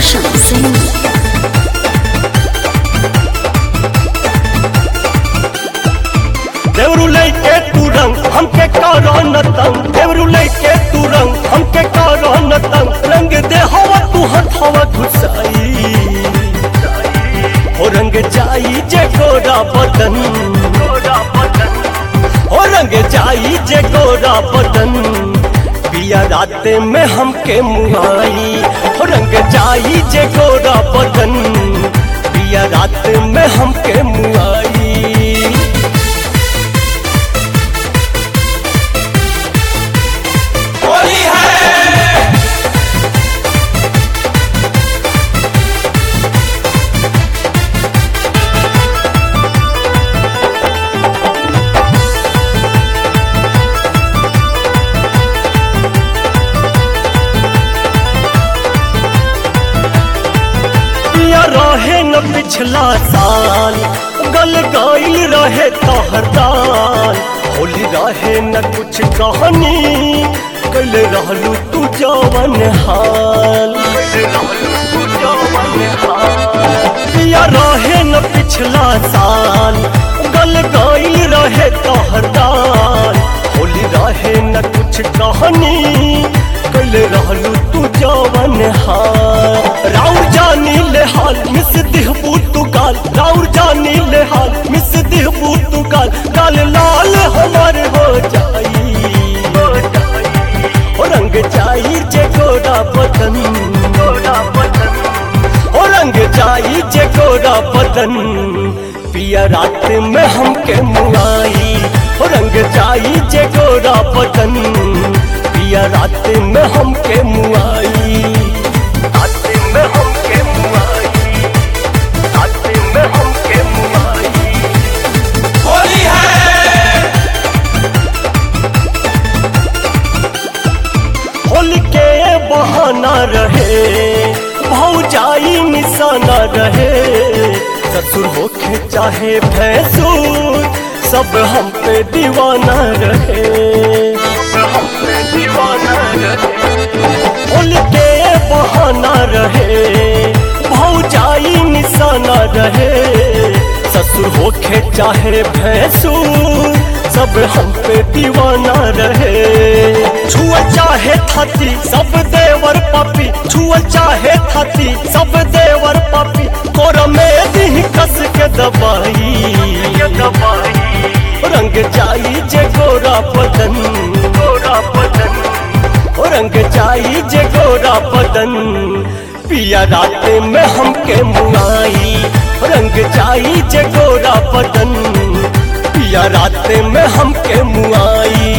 रोशन सिंह देवरू लैके तू रंग हमके करो न तंग देवरू लैके तू रंग हमके करो न तंग रंग दे हवा तू हथवा घुसाई हो रंग जाई जे गोरा बदन हो रंग जाई जे गोरा बदन पिया राते में हमके मुआई हो रंग जाई जे गोरा बदन पिया रात में हमके मुआई होली है पिया रहे न पिछला साल गल गाइल रहे तोहर दाल होली रहे न कुछ कहानी कल रहलू तू जवन हाल पिया रहे न पिछला साल गल गाइल रहे तोहर दाल होली रहे न कुछ कहानी कल रहलू तू जवन हाल राउर जानी ले हाल मिस दिहबू तू गाल राउर जानी ले हाल मिस दिहबू तू गाल गाल लाल हमार हो जाई हो रंग जाई जे गोरा बदन गोरा बदन हो रंग जाई जे गोरा बदन पिया रात में हमके मुआई हो रंग जाई जे गोरा बदन पिया रात में हमके मुआई रात में हमके मुआई रात में हमके मुआई होली है होली के बहाना रहे भौजाई निशाना रहे ससुर होके चाहे भैंसुर सब हम पे दीवाना रहे हम पे दीवाना रहे होली के बहाना रहे भौजाई निशाना रहे ससुर होके चाहे भैंसुर सब हम पे दीवाना रहे छुआ चाहे थाती सब देवर पापी छुआ चाहे थाती सब देवर पापी कोर में दी कस के दबाई रंग जाई जे गोरा बदन गोरा बदन ओ रंग जाई जे गोरा बदन पिया रात में हमके मुआई रंग जाई जे गोरा बदन पिया रात में हमके मुआई